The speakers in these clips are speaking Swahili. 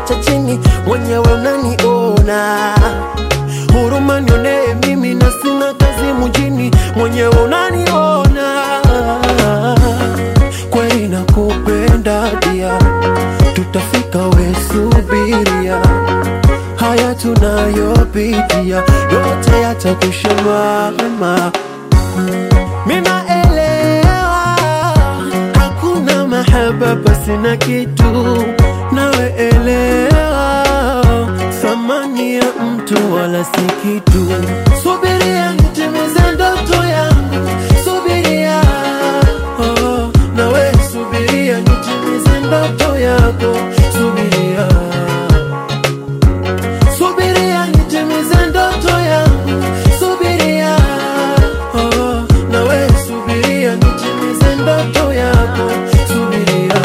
cha chini, mwenyewe unaniona. Huruma nionee mimi na sina kazi mjini, mwenyewe unaniona. Kweli nakupenda dia, tutafika we subiria haya tunayopitia yote yatakusha mama. Minaelewa hakuna mahaba pasi na kitu, nawe elewa thamani ya mtu wala si kitu. Subiria nitimize ndoto yangu, subiria oh, nawe subiria nitimize ndoto yako, subiria subiria nitimize ndoto yangu, subiria oh, nawe subiria nitimize ndoto yako, subiria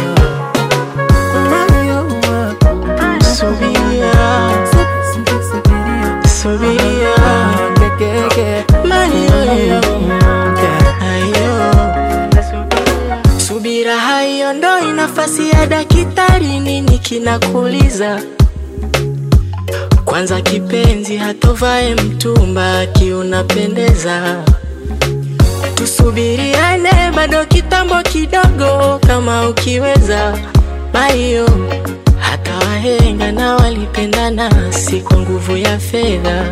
Mario, Subiria, subiria, subiria, subiria, kekeke, Mario, hayo subira haiondoi nafasi ya daktari. Nini kinakuliza? Kwanza kipenzi, hatovae mtumba akiunapendeza. Tusubiriane bado kitambo kidogo, kama ukiweza Mario. Hata wahenga na walipendana, si kwa nguvu ya fedha.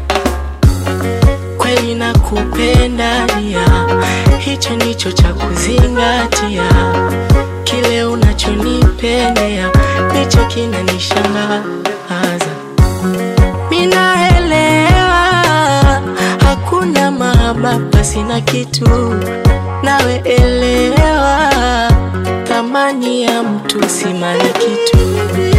Kweli nakupenda nia, hicho ndicho cha kuzingatia. Kile unachonipendea ndicho kinanishangaza. Minaelewa hakuna mahaba pasi na kitu, nawe elewa thamani ya mtu si mali kitu.